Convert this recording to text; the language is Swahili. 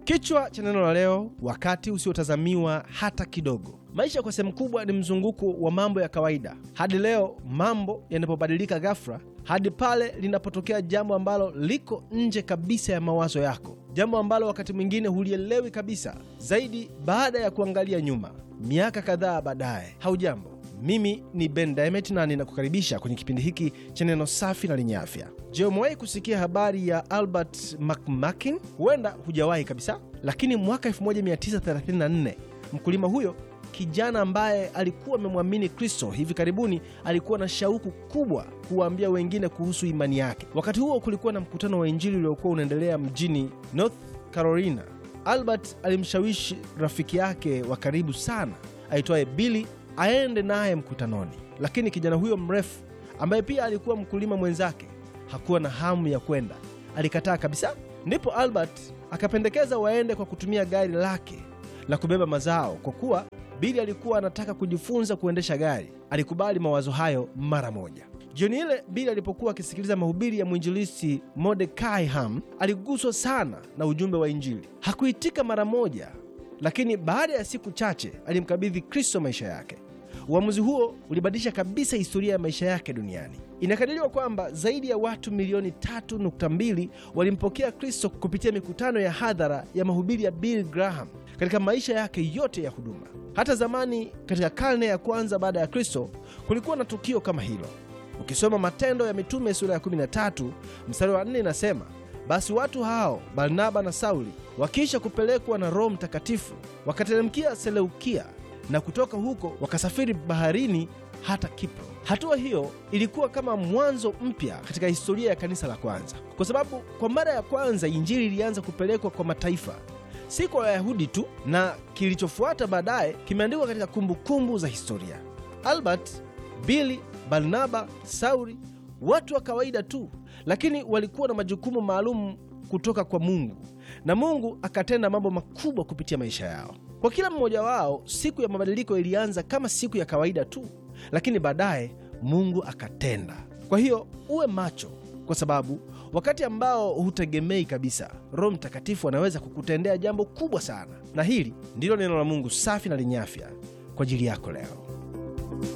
Kichwa cha neno la leo: wakati usiotazamiwa hata kidogo. Maisha kwa sehemu kubwa ni mzunguko wa mambo ya kawaida hadi leo mambo yanapobadilika ghafla, hadi pale linapotokea jambo ambalo liko nje kabisa ya mawazo yako, jambo ambalo wakati mwingine hulielewi kabisa, zaidi baada ya kuangalia nyuma miaka kadhaa baadaye. Haujambo, mimi ni Ben Diamond na ninakukaribisha kwenye kipindi hiki cha neno safi na lenye afya. Je, umewahi kusikia habari ya Albert McMakin? Huenda hujawahi kabisa, lakini mwaka 1934 mkulima huyo kijana ambaye alikuwa amemwamini Kristo hivi karibuni alikuwa na shauku kubwa kuwaambia wengine kuhusu imani yake. Wakati huo kulikuwa na mkutano wa Injili uliokuwa unaendelea mjini North Carolina. Albert alimshawishi rafiki yake wa karibu sana aitwaye Billy aende naye mkutanoni, lakini kijana huyo mrefu ambaye pia alikuwa mkulima mwenzake hakuwa na hamu ya kwenda, alikataa kabisa. Ndipo Albert akapendekeza waende kwa kutumia gari lake la kubeba mazao, kwa kuwa Bili alikuwa anataka kujifunza kuendesha gari. Alikubali mawazo hayo mara moja. Jioni ile Bili alipokuwa akisikiliza mahubiri ya mwinjilisti Mordekai Ham, aliguswa sana na ujumbe wa Injili. Hakuitika mara moja, lakini baada ya siku chache alimkabidhi Kristo maisha yake. Uamuzi huo ulibadilisha kabisa historia ya maisha yake duniani. Inakadiriwa kwamba zaidi ya watu milioni 3.2 walimpokea Kristo kupitia mikutano ya hadhara ya mahubiri ya Bill Graham katika maisha yake yote ya huduma. Hata zamani katika karne ya kwanza baada ya Kristo kulikuwa na tukio kama hilo. Ukisoma Matendo ya Mitume sura ya 13 mstari wa 4 inasema, basi watu hao Barnaba na Sauli wakiisha kupelekwa na Roho Mtakatifu wakateremkia Seleukia na kutoka huko wakasafiri baharini hata Kipro. Hatua hiyo ilikuwa kama mwanzo mpya katika historia ya kanisa la kwanza, kwa sababu kwa mara ya kwanza injili ilianza kupelekwa kwa mataifa, si kwa Wayahudi tu, na kilichofuata baadaye kimeandikwa katika kumbukumbu kumbu za historia. Albert, Billy, Barnaba, Sauli, watu wa kawaida tu, lakini walikuwa na majukumu maalum kutoka kwa Mungu, na Mungu akatenda mambo makubwa kupitia maisha yao. Kwa kila mmoja wao, siku ya mabadiliko ilianza kama siku ya kawaida tu, lakini baadaye Mungu akatenda. Kwa hiyo uwe macho, kwa sababu wakati ambao hutegemei kabisa, Roho Mtakatifu anaweza kukutendea jambo kubwa sana. Na hili ndilo neno la Mungu safi na lenye afya kwa ajili yako leo.